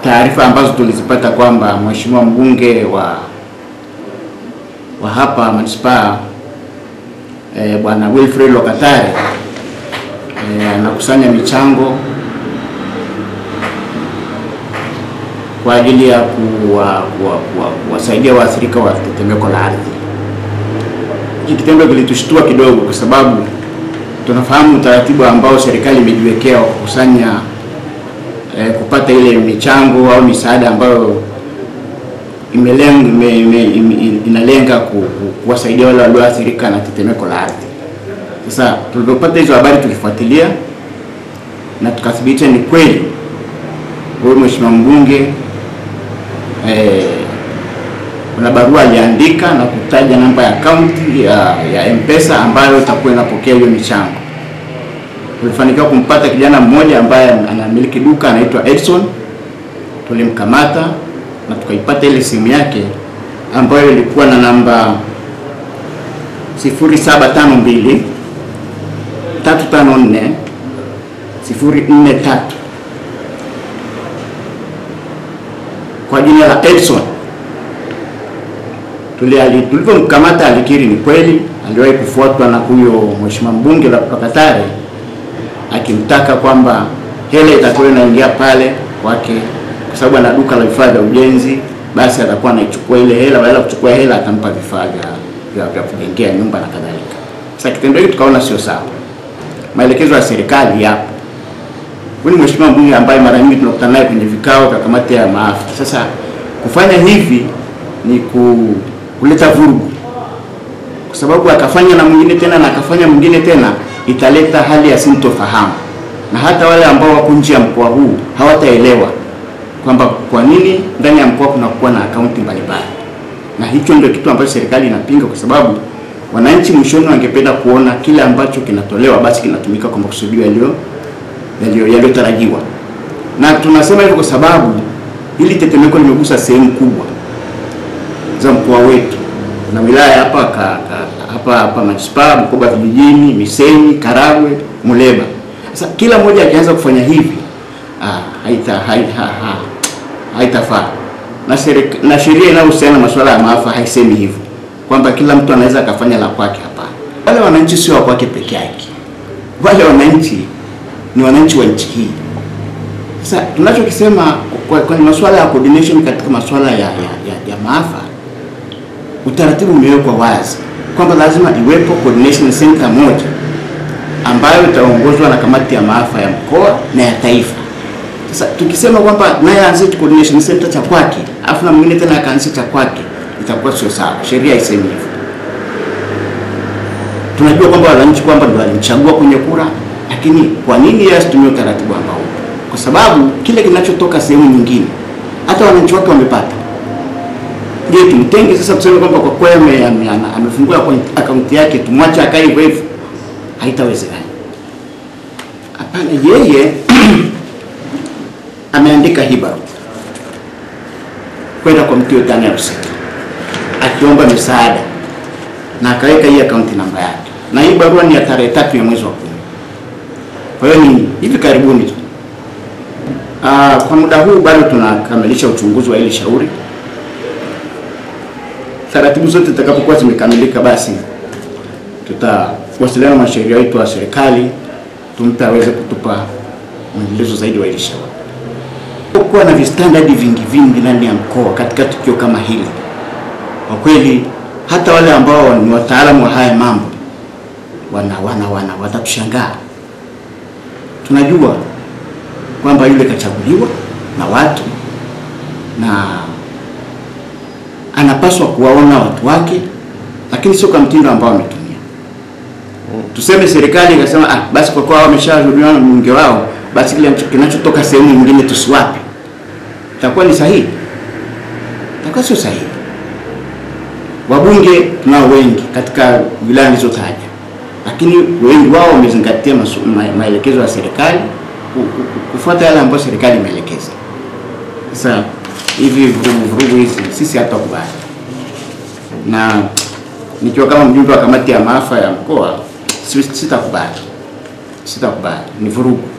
taarifa ambazo tulizipata kwamba mheshimiwa mbunge wa wa hapa manispaa e, bwana Wilfred Lokatare e, anakusanya michango kwa ajili ya kuwasaidia kuwa, kuwa, kuwasaidia waathirika wa tetemeko la ardhi. Hiki kitendo kilitushtua kidogo, kwa sababu tunafahamu utaratibu ambao serikali imejiwekea wa kukusanya eh, kupata ile michango au misaada ambayo imelenga ime, ime, ime, inalenga ku, ku, kuwasaidia wale walioathirika na tetemeko la ardhi. Sasa tulipopata hizo habari tulifuatilia na tukathibitisha ni kweli huyu mheshimiwa mbunge eh, kuna barua aliandika na kutaja namba ya akaunti ya, ya M-Pesa ambayo itakuwa inapokea hiyo michango. Tulifanikiwa kumpata kijana mmoja ambaye anamiliki duka anaitwa Edson. Tulimkamata na tukaipata ile simu yake ambayo ilikuwa na namba 0752 354 043 kwa jina la Edson. Tulivyomkamata alikiri ni kweli aliwahi kufuatwa na huyo mheshimiwa mbunge la Lokatare akimtaka kwamba hela itakuwa inaingia pale kwake, kwa sababu ana duka la vifaa vya ujenzi, basi atakuwa anaichukua ile hela, badala ya kuchukua hela atampa vifaa vya vya kujengea nyumba na kadhalika. Sasa kitendo hiki tukaona sio sawa. Maelekezo ya serikali yapo. Huyu ni mheshimiwa mbunge ambaye mara nyingi tunakutana naye kwenye vikao vya kamati ya maafa. Sasa kufanya hivi ni ku, kuleta vurugu, kwa sababu akafanya na mwingine tena na akafanya mwingine tena, italeta hali ya sintofahamu, na hata wale ambao wako nje ya mkoa huu hawataelewa kwamba kwa nini ndani ya mkoa kunakuwa na akaunti mbalimbali, na hicho ndio kitu ambacho serikali inapinga, kwa sababu wananchi mwishoni wangependa kuona kile ambacho kinatolewa basi kinatumika kwa makusudio yaliyo yaliyotarajiwa. Na tunasema hivyo kwa sababu hili tetemeko limegusa sehemu kubwa za mkoa wetu na wilaya hapa ka, ka, hapa hapa manispaa Bukoba vijijini, Misenyi, Karagwe, Muleba. Sasa kila mmoja akianza kufanya hivi ah, haita haita ha, haitafaa na serika, na sheria inayohusiana na masuala ya maafa haisemi hivyo kwamba kila mtu anaweza akafanya la kwake. Hapana, wale wananchi sio wa kwake peke yake, wale wananchi ni wananchi wa nchi hii. Sasa tunachokisema kwenye masuala ya coordination katika masuala ya, ya, ya, ya maafa, utaratibu umewekwa wazi kwamba lazima iwepo coordination center moja ambayo itaongozwa na kamati ya maafa ya mkoa na ya taifa. Sasa tukisema kwamba naye aanzie coordination center cha kwake afu na mwingine tena akaanzia cha kwake, itakuwa sio sawa. Sheria haisemi hivyo. Tunajua kwamba wananchi kwamba ndio walimchagua kwenye kura lakini kwa nini yeye asitumie utaratibu ambao? Kwa sababu kile kinachotoka sehemu nyingine hata wananchi wake wamepata. Je, tumtenge sasa tuseme kwamba kwa kweli amefungua akaunti yake tumwache akae hivyo hivyo? Haitawezekana. Hapana, yeye ameandika hii barua kwenda kwa mtu yote anayehusika akiomba misaada na akaweka hii akaunti namba yake, na hii barua ni ya tarehe tatu ya mwezi wa kumi. Kwa hiyo ni hivi karibuni tu. Aa, kwa muda huu bado tunakamilisha uchunguzi wa hili shauri. Taratibu zote zitakapokuwa zimekamilika, basi tutawasiliana na mwanasheria wetu wa serikali tumpe aweze kutupa mwendelezo zaidi wa hili shauri. Kuwa na vistandadi vingi vingi ndani ya mkoa katika tukio kama hili, kwa kweli hata wale ambao ni wataalamu wa haya mambo wana wana wana watatushangaa tunajua kwamba yule kachaguliwa na watu na anapaswa kuwaona watu wake, lakini sio kwa mtindo ambao ametumia. Tuseme serikali ikasema ah, basi kwa kuwa wameshahudumiwa na mbunge wao, basi kile kinachotoka sehemu nyingine tusiwape, itakuwa ni sahihi? Itakuwa sio sahihi. Wabunge tunao wengi katika wilaya nilizotaja lakini wengi wao wamezingatia maelekezo ya serikali, kufuata yale ambayo serikali imeelekeza. Sasa hivi vurugu vurugu hizi sisi hatukubali, na nikiwa kama mjumbe wa kamati ya maafa ya mkoa sitakubali, sitakubali, ni vurugu.